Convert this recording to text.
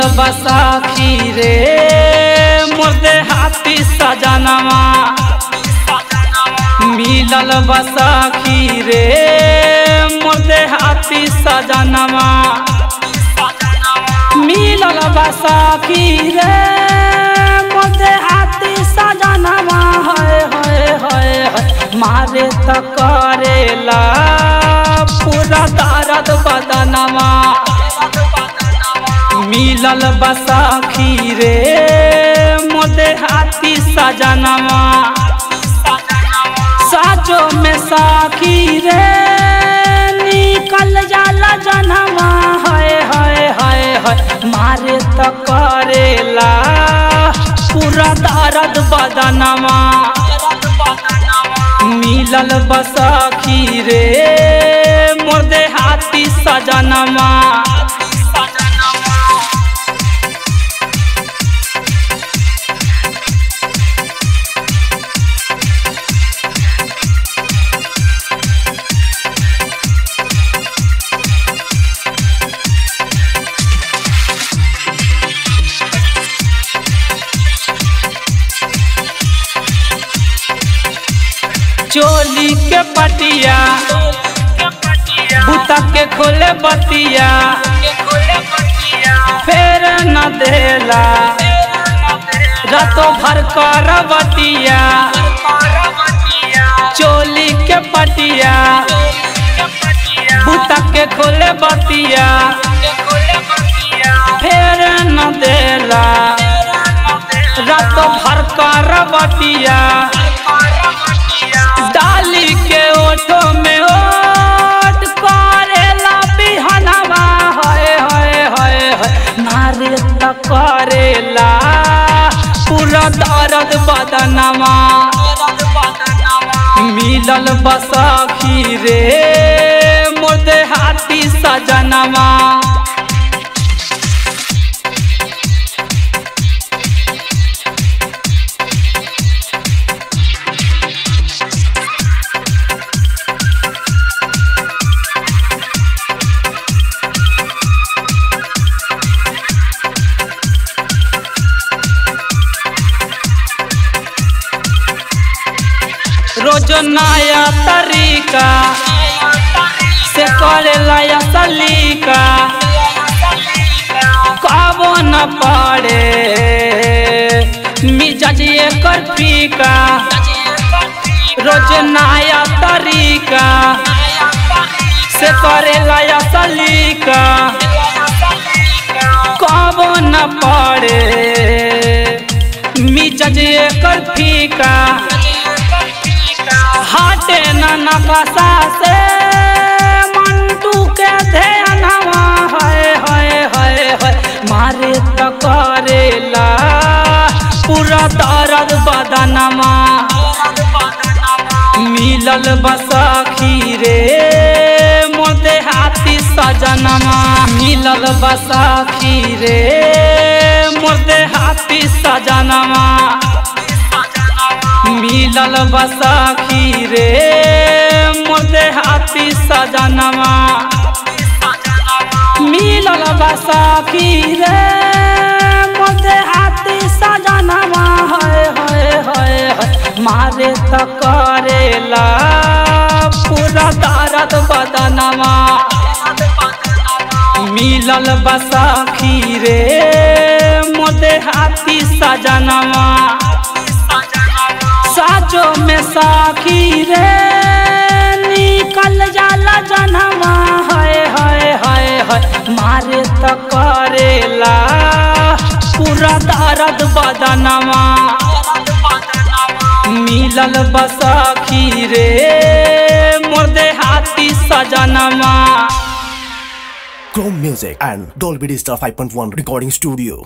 बसाखी रे मुर्दे हाथी सजनवा मिलल बसाखी रे मुर्दे हाथी सजनवा मिलल बसाखी रे मुर्दे हाथी सजनवा है है है है मारे त करेला पूरा दर्द बदनवा मिलल बसाखी रे मोदे हाथी सजनवा साजो में साखी रे निकल जाला जनवा है है है है मारे त करेला पूरा दर्द बदनवा मिलल बसाखी रे मोदे हाथी सजनवा चोली के पटिया बुता के खोले बतिया फेर न देला रातों भर कर बतिया चोली के पटिया बुता के खोले बतिया फेर न देला रातों भर कर बतिया डाली के ओठो में ओट करेला बिहनवा है है है है नारे त करेला पूरा दर्द बदनवा मिलल बसाखी रे मोदे हाथी सजनवा रोज नया तरीका से करेला या सलीका कबो न पड़े मिजाज एकर फीका रोज नया तरीका से करेला या सलीका कबो न पड़े मिजाज एकर फीका हाटे न नकसा से मंटू के ध्यानवा है है है है मारे त करेला पूरा दर्द बदनवा मिलल बसाखी रे मोदे हाथी सजनवा मिलल बसाखी रे मोदे हाथी सजनवा मिलल बसाखी रे मोदे हाथी सजनवा मिलल बसाखी रे मोदे हाथी सजनवा है है है है मारे त करेला पूरा दर्द बदनवा मिलल बसाखी रे मोदे हाथी सजनवा साजो में साखी रे निकल जाला जनवा है है है है मारे त करेला पूरा दर्द बदनवा मिलल बसाखी रे मुर्दे हाथी सजनवा Chrome Music and Dolby Digital 5.1 Recording Studio.